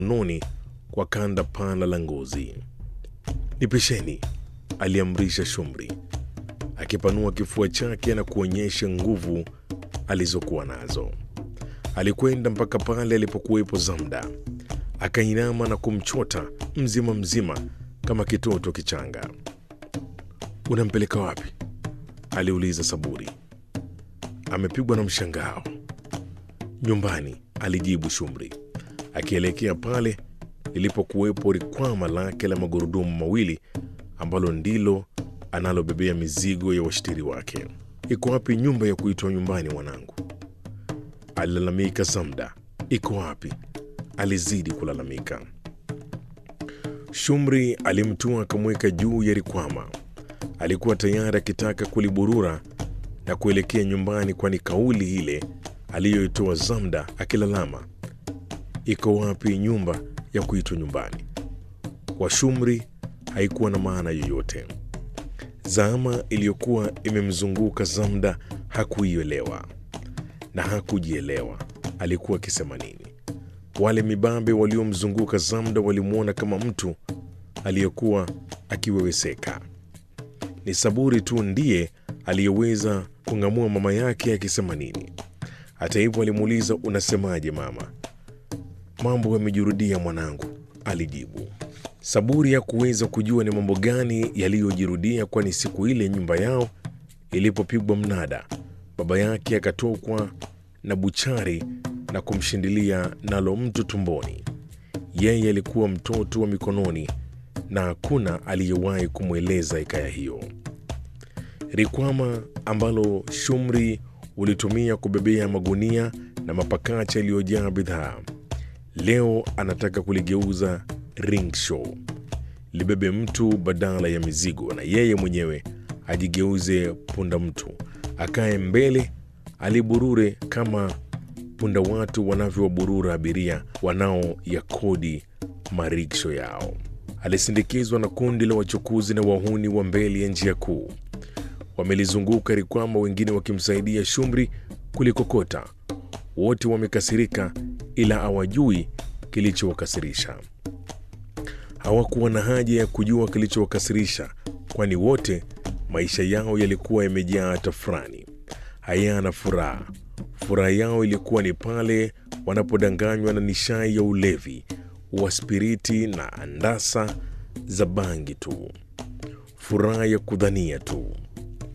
noni kwa kanda pana la ngozi. Nipisheni, aliamrisha Shumri akipanua kifua chake na kuonyesha nguvu alizokuwa nazo. Alikwenda mpaka pale alipokuwepo Zamda, akainama na kumchota mzima mzima kama kitoto kichanga. Unampeleka wapi? aliuliza Saburi. Amepigwa na mshangao. Nyumbani, alijibu Shumri akielekea pale lilipokuwepo rikwama lake la magurudumu mawili ambalo ndilo analobebea mizigo ya washtiri wake. Iko wapi nyumba ya kuitwa nyumbani mwanangu? Alilalamika Zamda. Iko wapi? Alizidi kulalamika. Shumri alimtua akamweka juu ya rikwama. Alikuwa tayari akitaka kuliburura na kuelekea nyumbani, kwani kauli ile aliyoitoa Zamda akilalama, iko wapi nyumba ya kuitwa nyumbani, kwa Shumri haikuwa na maana yoyote. Zama iliyokuwa imemzunguka Zamda hakuielewa na hakujielewa alikuwa akisema nini. Wale mibabe waliomzunguka Zamda walimwona kama mtu aliyekuwa akiweweseka. Ni Saburi tu ndiye aliyeweza kung'amua mama yake akisema nini. Hata hivyo, alimuuliza unasemaje mama? Mambo yamejirudia mwanangu, alijibu. Saburi hakuweza kujua ni mambo gani yaliyojirudia, kwani siku ile nyumba yao ilipopigwa mnada, baba yake akatokwa na buchari na kumshindilia nalo mtu tumboni. Yeye alikuwa mtoto wa mikononi na hakuna aliyewahi kumweleza hikaya hiyo. Rikwama ambalo Shumri ulitumia kubebea magunia na mapakacha yaliyojaa bidhaa, leo anataka kuligeuza ringshaw libebe mtu badala ya mizigo, na yeye mwenyewe ajigeuze punda mtu, akae mbele, aliburure kama punda watu wanavyowaburura abiria wanaoyakodi mariksho yao. Alisindikizwa na kundi la wachukuzi na wahuni wa mbele ya njia kuu. Wamelizunguka rikwama, wengine wakimsaidia Shumri kulikokota. Wote wamekasirika, ila hawajui kilichowakasirisha. Hawakuwa na haja ya kujua kilichowakasirisha, kwani wote maisha yao yalikuwa yamejaa tafrani, hayana furaha. Furaha yao ilikuwa ni pale wanapodanganywa na nishai ya ulevi wa spiriti na andasa za bangi tu, furaha ya kudhania tu.